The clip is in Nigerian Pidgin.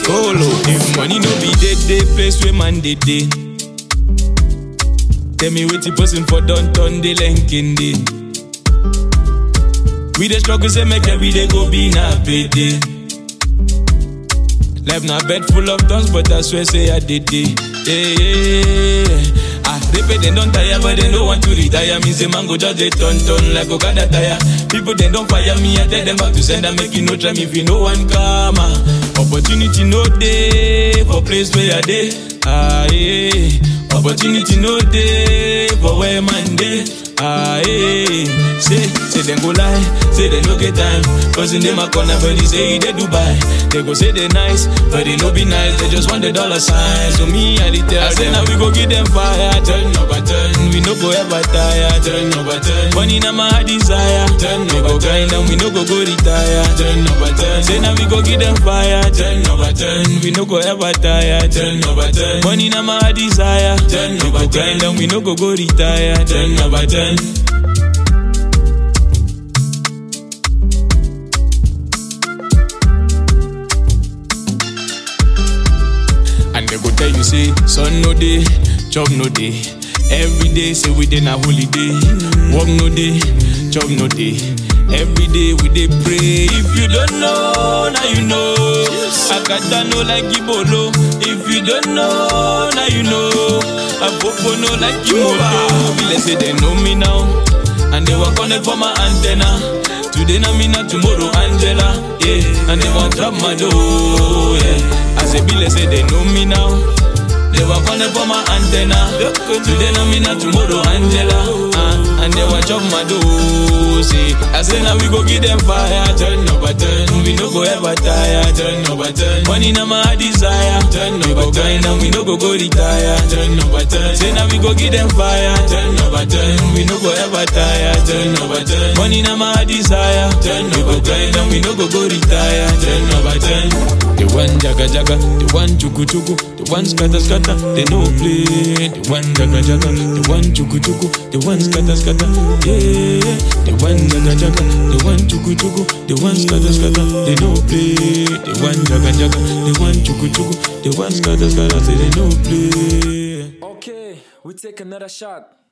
Colo. If money no be dead, day place where man dey dey. Tell me what you person for done turn the linking day. We the struggle say make every day go be na payday. Life na bed full of thorns, but I swear say I did it. Yeah, yeah, yeah. Ah, they pay they don't tire, but they don't want to retire. Me say man go just they turn turn like Okada tire. People they don't fire me, I tell them back to send and make you no try me if you no one come. ah. Opportunity no day for place where I dey. Ah, yeah. Opportunity no day for where man dey. Ah, yeah. Say, say them go lie, say they no get time. Cause in them a corner, but they say they Dubai. They go say they nice, but they no be nice. They just want the dollar sign. So me, I dey tell I say now we go give them fire. Turn over turn, we no go ever tire. Turn over turn, money na my desire. Turn over turn, and we no go go retire. Turn over turn, say now we go give them fire. Turn over turn, we no go ever tire. Turn over turn, money na my desire. Turn over turn, and we no go go retire. Turn over turn. And they go tell you say, sun no day, job no day. Every day say we dey na holiday. Work no day, job no day. Every day we dey pray. If you don't know, now you know. Akata no like Ibolo. If you don't know, now you know. Apopo no like Imoto. Be like say they know me now. And they work on it for my antenna. Today na me na tomorrow Angela, yeah. And they want drop my door, yeah. As a bill say they know me now. They work on it for my antenna. Today na me na tomorrow Angela, uh, and they want drop my door, see. I say now we go give them fire, turn over turn. We no go ever tire, turn over turn. Money na my desire, turn over turn. And we no go go retire, turn over turn. Say now we go give them fire, turn over turn. We no go ever tire, turn over turn. Money na my desire, turn over turn. And we no go go retire, turn over turn. The one jaga jaga, the one chuku chuku, the one scatter scatter, they no play. The one jaga jaga, the one chuku chuku, the one scatter scatter, yeah. The one jaga jaga, the one chuku chuku, the one scatter scatter, they no play. The one jaga jaga, the one chuku chuku, the one scatter scatter, say they no play. Okay, we take another shot.